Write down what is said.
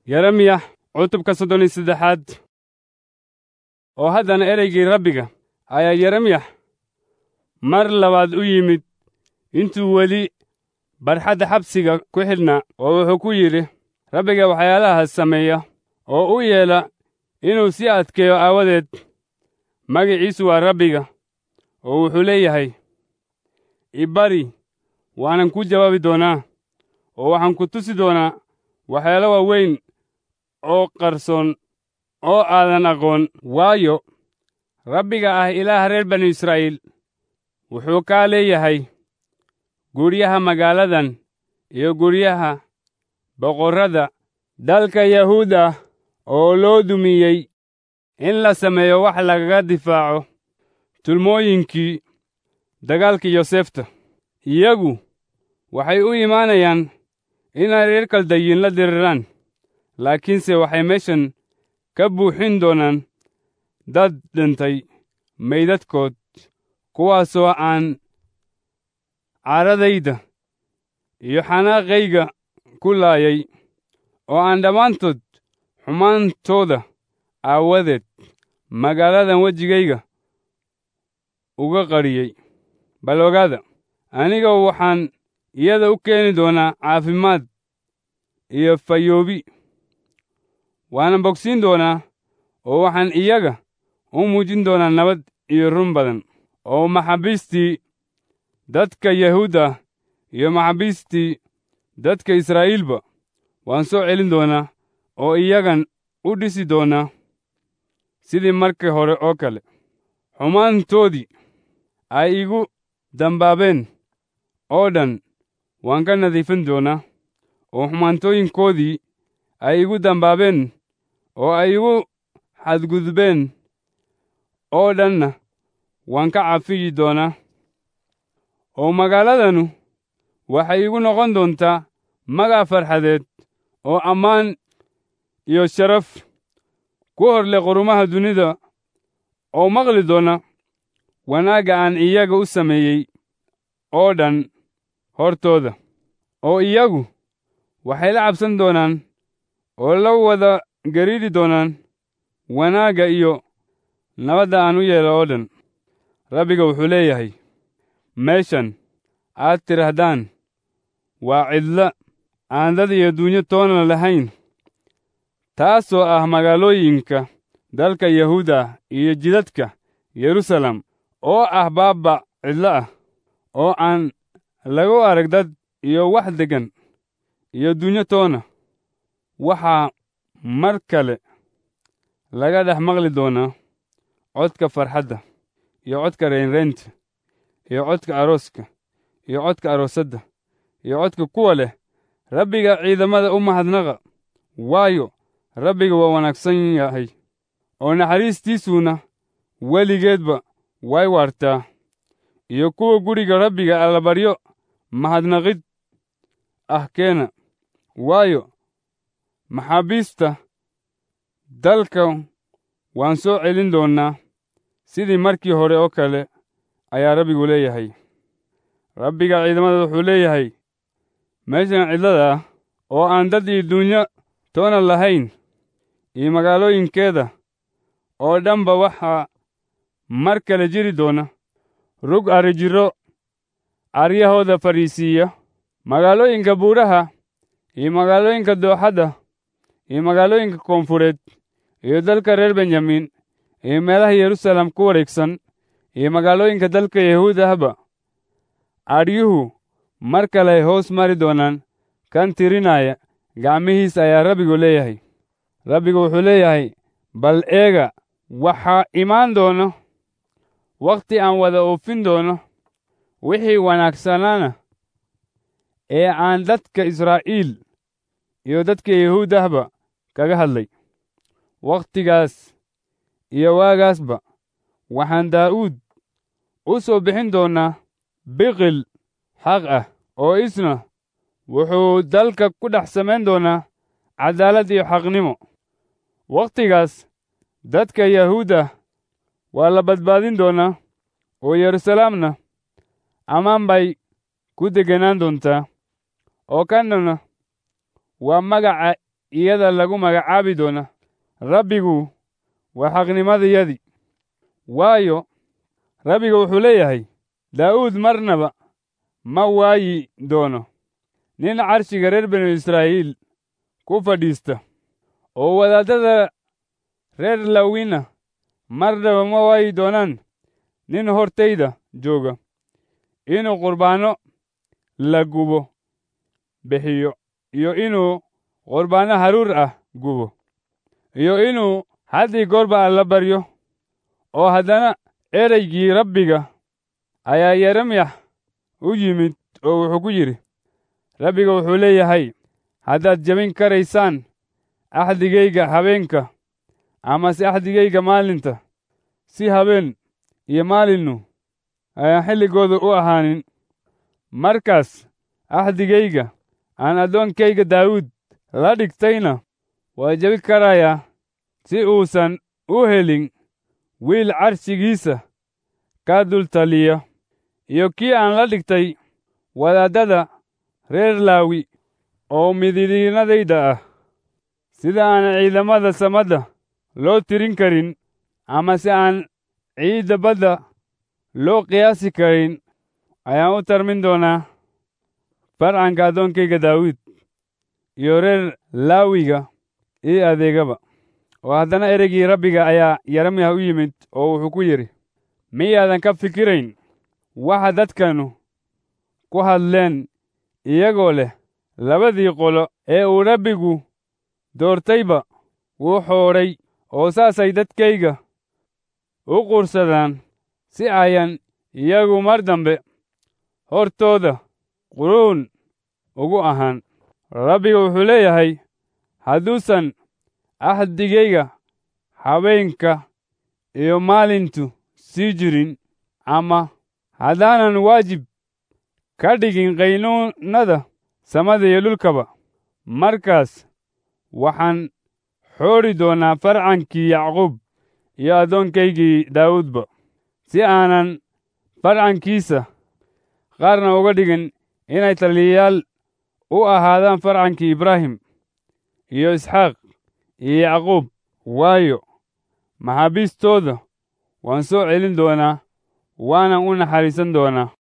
yeremiya cutubka soddon iyo saddexaad oo haddana ereygii rabbiga ayaa yeremiya mar labaad u yimid intuu weli barxadda xabsiga ku xidhnaa oo wuxuu ku yidhi rabbiga waxyaalahaas sameeya oo u yeela inuu sii adkeeyo aawadeed magiciisu waa rabbiga oo wuxuu leeyahay ibari waanan kuu jawaabi doonaa oo waxaan ku tusi doonaa waxyaalo waaweyn oo qarsoon oo aadan aqoon waayo rabbiga ah ilaaha reer banu israa'iil wuxuu kaa leeyahay guryaha magaaladan iyo guryaha boqorrada dalka yahuuda oo loo dumiyey in la sameeyo wax lagaga difaaco tulmooyinkii dagaalkii yosefta iyagu waxay u imaanayaan inay reer kaldayin la diriraan laakiinse waxay meeshan ka buuxin doonaan dad dhintay maydadkood kuwaasoo aan caaradayda iyo xanaaqayga ku laayay oo aan dhammaantood xumaantooda aawadeed magaaladan wejigayga uga qadhiyey bal ogaada aniga waxaan iyada u keeni doonaa caafimaad iyo fayoobi waanan bogsiin doonaa oo waxaan iyaga u muujin doonaa nabad iyo run badan oo maxaabiistii dadka yahuudda iyo maxaabiistii dadka israa'iilba waan soo celin doonaa oo iyagan u dhisi doonaa sidii markii hore oo kale xumaantoodii ay igu dambaabeen oo dhan waan ka nadiifin doonaa oo xumaantooyinkoodii ay igu dambaabeen oo ay igu xadgudbeen oo dhanna waan ka cafiyi doonaa oo magaaladanu waxay igu noqon doontaa magac farxadeed oo ammaan iyo sharaf ku hor leh qurumaha dunida oo maqli doona wanaagga aan iyaga u sameeyey oo dhan hortooda oo iyagu waxay la cabsan doonaan oo la wada gariidhi doonaan wanaagga iyo nabadda aan u yeelo oo dhan rabbiga wuxuu leeyahay meeshan aad tidhaahdaan waa cidla aan dad iyo dunyo toona lahayn taasoo ah magaalooyinka dalka yahuuda iyo jidadka yerusalem oo ah baabba cidlo ah oo aan lagu arag dad iyo wax deggan iyo dunyo toona waxaa mar kale laga dhex maqli doonaa codka farxadda iyo codka reynreynta iyo codka arooska iyo codka aroosadda iyo codka kuwa leh rabbiga ciidamada u mahadnaqa waayo rabbiga waa wanaagsan yahay oo naxariistiisuna weligeedba way waartaa iyo kuwa guriga rabbiga allabaryo mahadnaqid ah keena waayo maxaabiista dalka waan soo celin doonnaa sidii markii hore oo kale ayaa rabbigu leeyahay rabbiga ciidamada wuxuu leeyahay meeshan cidlada ah oo aan dad iyo dunyo toona lahayn iyo magaalooyinkeeda oo dhanba waxaa mar kale jiri doona rug arrijiro caryahooda fadhiisiiya magaalooyinka buuraha iyo magaalooyinka dooxadda iyo magaalooyinka koonfureed iyo dalka reer benyamin iyo meelaha yerusalem ku wareegsan iyo magaalooyinka dalka yahuudahba adhyuhu mar kale ay hoos mari doonaan kan tirinaya gacmihiis ayaa rabbigu leeyahay rabbigu wuxuu leeyahay bal eega waxaa imaan doono wakhti aan wada oofin doono wixii wanaagsanaana ee aan dadka israa'iil iyo dadka yahuudahba kaga hadlay wakhtigaas iyo waagaasba waxaan daa'uud u soo bixin doonnaa biqil xaq ah oo isna wuxuu dalka ku dhex samayn doonaa caddaalad iyo xaqnimo wakhtigaas dadka yahuudda waa la badbaadin doonaa oo yerusalemna ammaan bay ku degganaan doontaa oo kannana waa magaca iyada lagu magacaabi doona rabbigu waa xaqnimadayadii waayo rabbiga wuxuu leeyahay daa'uud marnaba ma waayi doono nin carshiga reer binu israa'iil ku fadhiista oo wadaaddada reer lawina marnaba ma waayi doonaan nin hortayda jooga inuu qurbaanno la gubo bixiyo iyo inuu qurbaanno haruur ah gubo iyo inuu haddii goorba alla baryo oo haddana ereygii rabbiga ayaa yeremyax u yimid oo wuxuu ku yidhi rabbiga wuxuu leeyahay haddaad jebin karaysaan axdigayga habeenka amase axdigayga maalinta si habeen iyo maalinnu ayaan xilligooda u ahaanin markaas axdigayga aan addoonkayga daawuud la dhigtayna waa jebi karayaa si uusan u helin wiil carshigiisa ka dul taliya iyo kii aan la dhigtay wadaaddada reer laawi oo mididiinadayda ah sida aan ciidamada samadda loo tirin karin ama si aan ciidda badda loo qiyaasi karin ayaan u tarmin doonaa farcanka addoonkayga daawuud iyo reer laawiga ii adeegaba oo haddana ereygii rabbiga ayaa yeremyah u yimid oo wuxuu ku yidhi miyaadan ka fikirayn waxa dadkanu ku hadleen iyagoo leh labadii qolo ee uu rabbigu doortayba wuu xoodhay oo saasay dadkayga u qursadaan si ayan iyagu mar dambe hortooda quruun ugu ahaan rabbiga wuxuu leeyahay hadduusan axdigayga habeenka iyo maalintu sii jirin ama haddaanan waajib ka dhigin qaynuunnada samada iyo dhulkaba markaas waxaan xoodhi doonaa farcankii yacquub iyo addoonkaygii daawuudba si aanan farcankiisa qaarna uga dhigin inay taliyayaal u ahaadaan farcankii ibraahim iyo isxaaq iyo yacquub waayo maxaabiistooda waan soo celin doonaa waanan u naxariisan doonaa